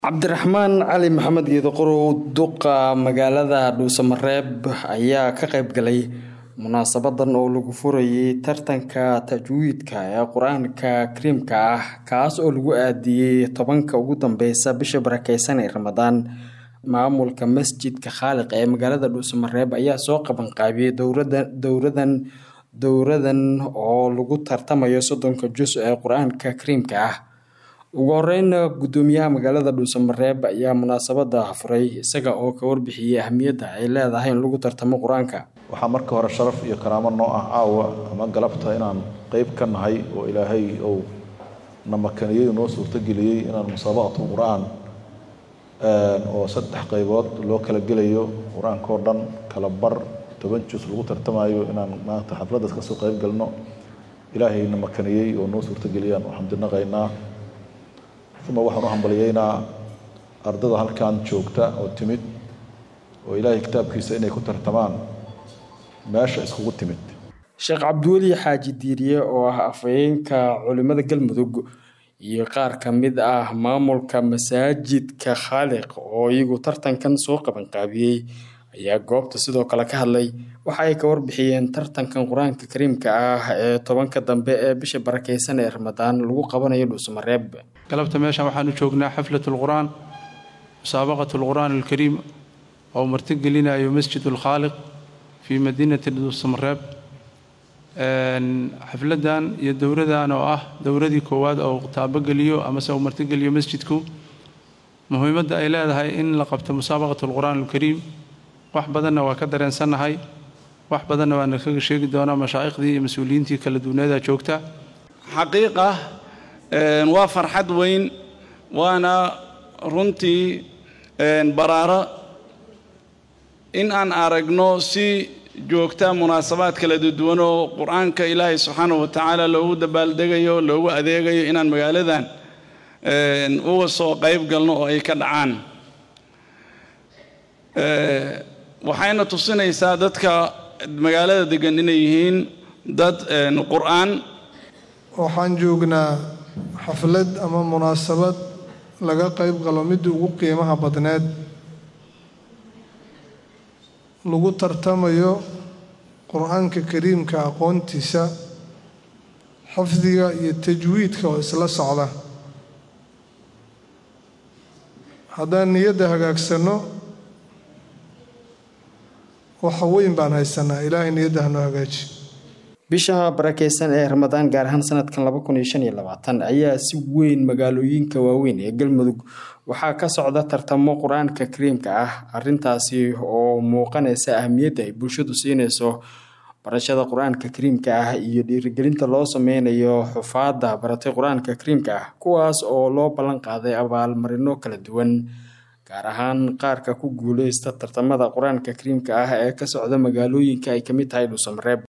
cabdiraxmaan cali maxamed geedoqorow duqa magaalada dhuusamareeb ayaa ka qayb galay munaasabadan oo lagu furayay tartanka tajwiidka ee qur-aanka kariimka ah kaas oo lagu aadiyey tobanka ugu dambeysa bisha barakeysan ee ramadaan maamulka masjidka khaaliq ee magaalada dhuusamareeb ayaa soo qabanqaabiyey dowradan dowradan oo lagu tartamayo soddonka jus ee qur-aanka kariimka ah ugu horeyn gudoomiyaha magaalada dhuusamareeb ayaa munaasabada furay isaga oo ka warbixiyey ahmiyadda ay leedahay in lagu tartamo qur-aanka waxaa marka hore sharaf iyo karaamo noo ah caawa ama galabta inaan qeyb ka nahay oo ilaahay uu na makaniyey noo suurtogeliyey inaan musaabaqatu qur-aan oo saddex qeybood loo kala gelayo qur-aanka oo dhan kala bar toban jus lagu tartamayo inaan maanta xafladdaas kasoo qeyb galno ilaahay na makaniyey oo noo suurtogeliyaan u xamdinaqaynaa uma waxaan u hambaliyeynaa ardada halkan joogta oo timid oo ilaahay kitaabkiisa inay ku tartamaan meesha iskugu timid sheekh cabdiweli xaaji diiriye oo ah afhayeenka culimada galmudug iyo qaar ka mid ah maamulka masaajidka khaaliq oo iyagu tartankan soo qabanqaabiyey ayaa goobta sidoo kale ka hadlay waxa ay ka warbixiyeen tartankan qur-aanka kariimka ah ee tobanka dambe ee bisha barakeysan ee ramadaan lagu qabanayo dhuusamareeb galabta meeshan waxaan u joognaa xaflat lqur'aan musaabaqat lqur'aan alkariim oo martigelinayo masjid lkhaaliq fii madiinati dhuusamareeb xafladan iyo dowradan oo ah dowradii koowaad oo taabogeliyo amase uu martigeliyo masjidku muhiimadda ay leedahay in la qabto musaabaqat lqur'aan alkariim wax badanna waa ka dareensannahay wax badanna waana kaga sheegi doonaa mashaaikhdii iyo mas-uuliyiintii kala duwaneeda joogta xaqiiqa waa farxad weyn waana runtii baraaro in aan aragno si joogta munaasabaad kala duwan oo qur-aanka ilaahay subxaana wa tacaala loogu dabaaldegayo loogu adeegayo inaan magaaladan uga soo qayb galno oo ay ka dhacaan waxayna tusinaysaa dadka magaalada degan inay yihiin dad qur-aan waxaan joognaa xaflad ama munaasabad laga qayb galo midii ugu qiimaha badneed lagu tartamayo qur-aanka kariimka aqoontiisa xifdiga iyo tajwiidka oo isla socda haddaan niyadda hagaagsanno waxa weyn baan haysanaa ilaahay niyadda hanoo hagaaji bisha barakeysan ee ramadaan gaar ahaan sanadkan laba kun iyo shan iyo labaatan ayaa si weyn magaalooyinka waaweyn ee galmudug waxaa ka socda tartamo qur-aanka kariimka ah arintaasi oo muuqanaysa ahmiyadda ay bulshadu siinayso barashada qur-aanka kariimka ah iyo dhiirigelinta loo sameynayo xufaadda baratay qur-aanka kariimka ah kuwaas oo loo ballan qaaday abaalmarino kala duwan gaar ahaan qaarka ku guuleysta tartamada qur-aanka kariimka ah ee ka socda magaalooyinka ay kamid tahay dhuusamareeb